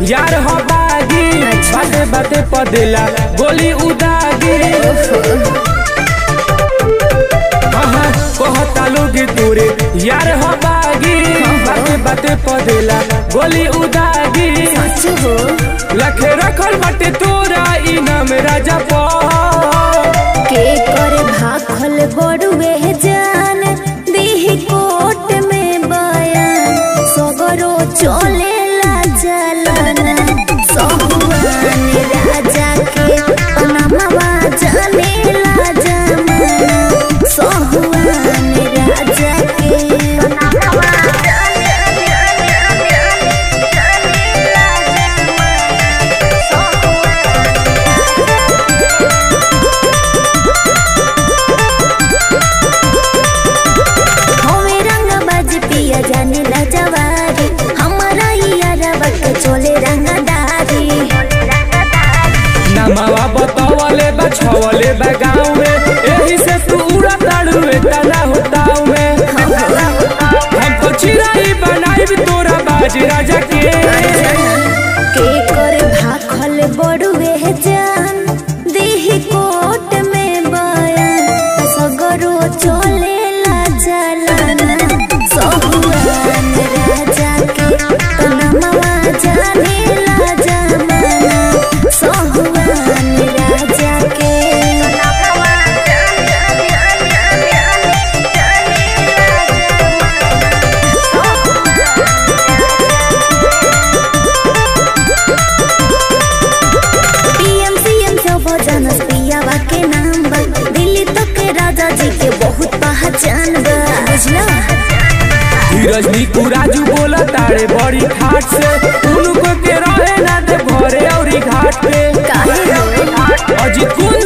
यार हो बागी बाते बाते पदेला गोली उदागी हाँ कहता लोग तोरे यार हो बागी बाते बाते पदेला गोली उदागी सच हो लखे रखल बाटे तोरा इनाम राजा पा के करे भाखल बड़ुए जान दीही कोट में बयान सगरो चले ला जलना सहुआन राजा के पनामा जाने ला जमाना सहुआन राजा के पनामा जाने हवे रंग बाज पिया जाने ला जवारी हमारा यारवा के चले रंगदारी नमावा बतावले बा छवले बा गाँव में एही से तू उड़ा ताड़ुए तना होताऊ में हमको चिराई बनाई तोरा बाज राजा के के कर भाखल बड़ुए जान देही कोट में बयान सगरो चले ला जलाना सहुआन राजा के तनमवा जाने ला जमाना सहुआन राजा के पीएम सीएम सब जनस पियावा के नाम बा दिल्ली तक के राजा जी के बहुत पहचान बा बुझला धीरज नीकू राजू बोला तारे बड़ी ठाट से उनको के रहे ना दे भरे औरी घाट पे काहे हो अजित कुंज